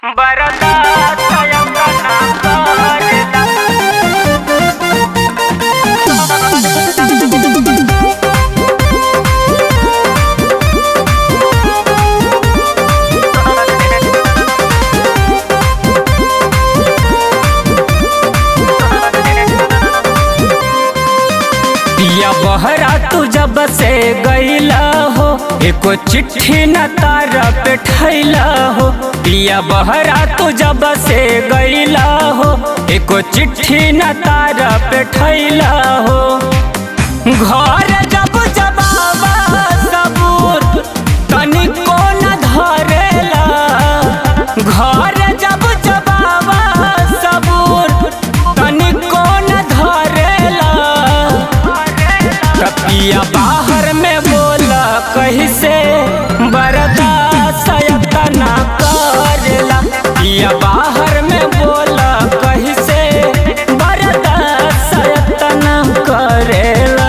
पिया बहरा तू जब से गईला हो एको चिट्ठी न तारा पे ठैला हो पिया बहरा तू जब से गईला हो एको चिट्ठी न तारा पे ठैला हो घर जब जबाबा सबूत तनिको न धरेला घर जब जबाबा सबूत तनिको न धरेला कपिया बाहर में बोला कहीं से बर्दाश्त ना करेला पिया बाहर में बोला कहीं से बर्दाश्त ना करेला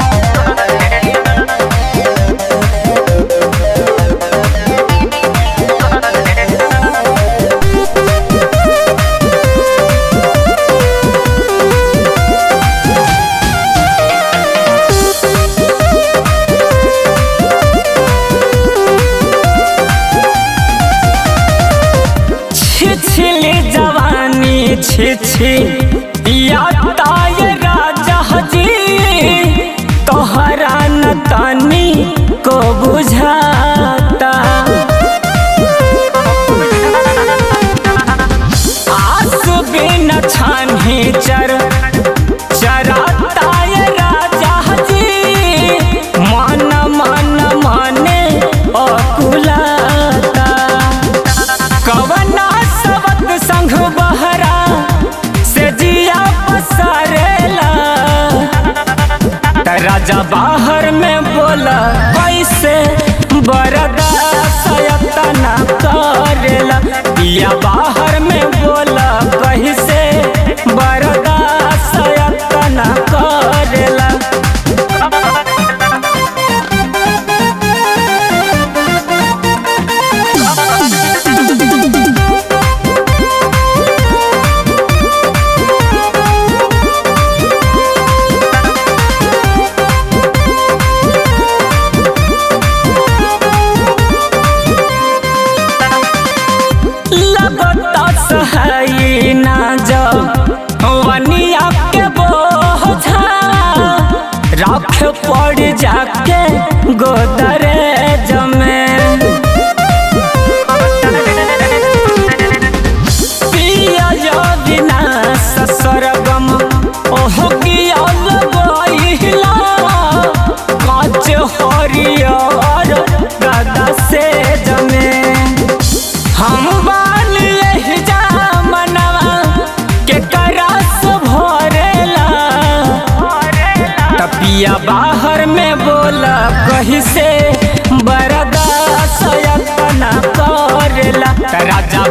छिछली जवानी छिछी या ताय राजा जी तोहरा न तानी को बुझाता आस बिन छानी चर चराता ये राजा जी मन मन माने अकुलाता कवना सबक संग बहरा से जिया पसरेला त राजा बाहर में बोला कैसे बर्दाश्त ना करेला पिया बाहर में बोला कैसे बर्दाश्त ना करेला लगता सहाई ना जब वनिया के बोझा राख पड़ जाके गोदरे जमे पिया जो बिना ससुरगम ओह किया लगइला काच हरियर दादा से जमे हम बाल यही जा मनवा के करस भरेला तपिया बाहर में बोला कहीं से बर्दाश्त ना करेला त राजा